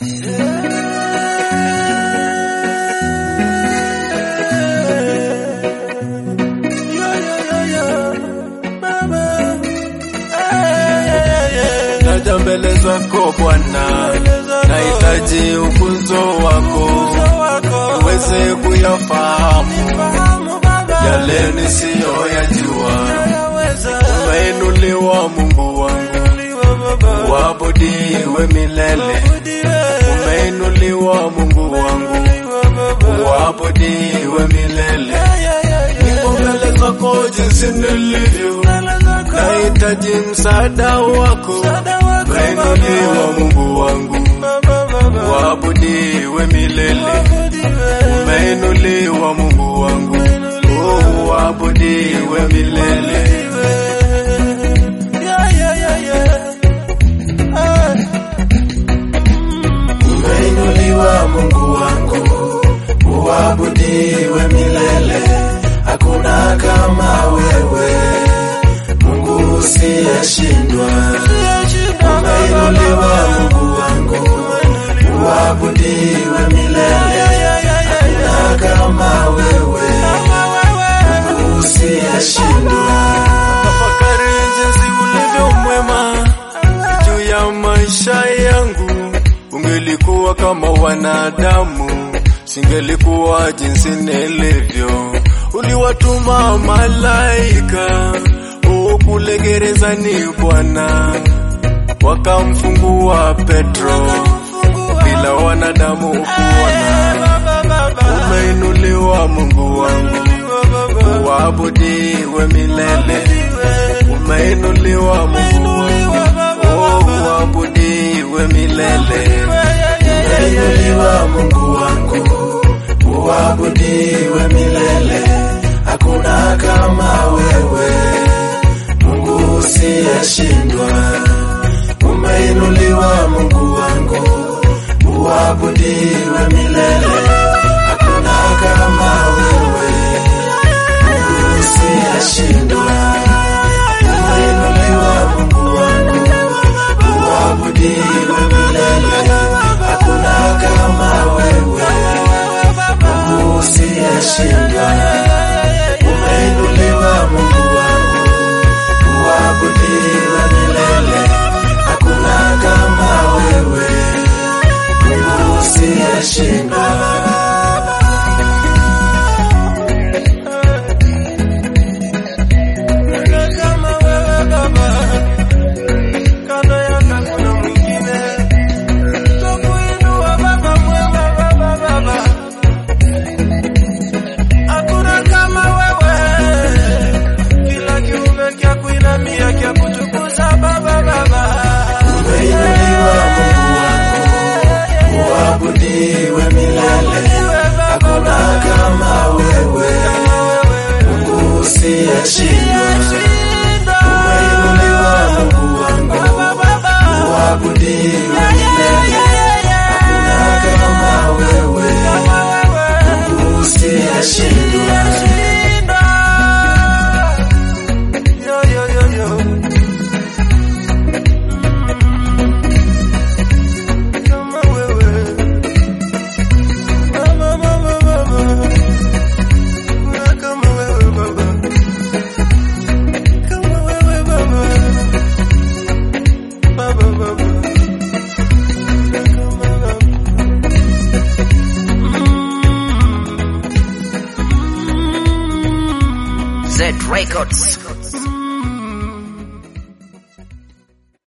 Naja mbele zako Bwana, nahitaji ufunzo wako uweze kuyafahamu yale nisiyoyajua. Umeinuliwa Mungu wangu, uabudiwe milele. Umeinuliwa Mungu wangu, uabudiwe milele. Niko mbele zako jinsi nilivyo, nahitaji msaada wako. Umeinuliwa Mungu wangu, uabudiwe milele. Umeinuliwa Mungu wangu, oh, uabudiwe milele. Umeinuliwa Mungu wangu, uabudiwe milele. Hakuna kama wewe, Mungu usiyeshindwa. Umeinuliwa Mungu wangu, uabudiwe milele. Hakuna kama wewe, Mungu usiyeshindwa. Tafakari jinsi ulivyo mwema juu ya maisha yangu. Ungelikuwa kama wanadamu, singelikuwa jinsi nilivyo. Uliwatuma malaika oh, kule gerezani Bwana, wakamfungua Petro bila wanadamu kuona. Umeinuliwa Mungu wangu, uabudiwe milele. Umeinuliwa Mungu wangu, oh, uabudiwe milele. Umeinuliwa Mungu wangu, uabudiwe milele. Hakuna kama wewe, Mungu usiyeshindwa. Umeinuliwa Mungu wangu, uabudiwe milele. Hakuna kama wewe, Mungu usiyeshindwa. Umeinuliwa Mungu wangu, uabudiwe milele. Hakuna kama wewe, Mungu usiyeshindwa. Umeinuliwa Mungu wangu, uabudiwe milele. Hakuna kama wewe, Mungu usiyeshindwa. Umeinuliwa Mungu wangu, uabudiwe milele. Hakuna kama wewe, Mungu usiyeshindwa. Umeinuliwa Mungu wangu, uabudiwe milele. Hakuna kama wewe, Mungu usiyeshindwa. Z Records.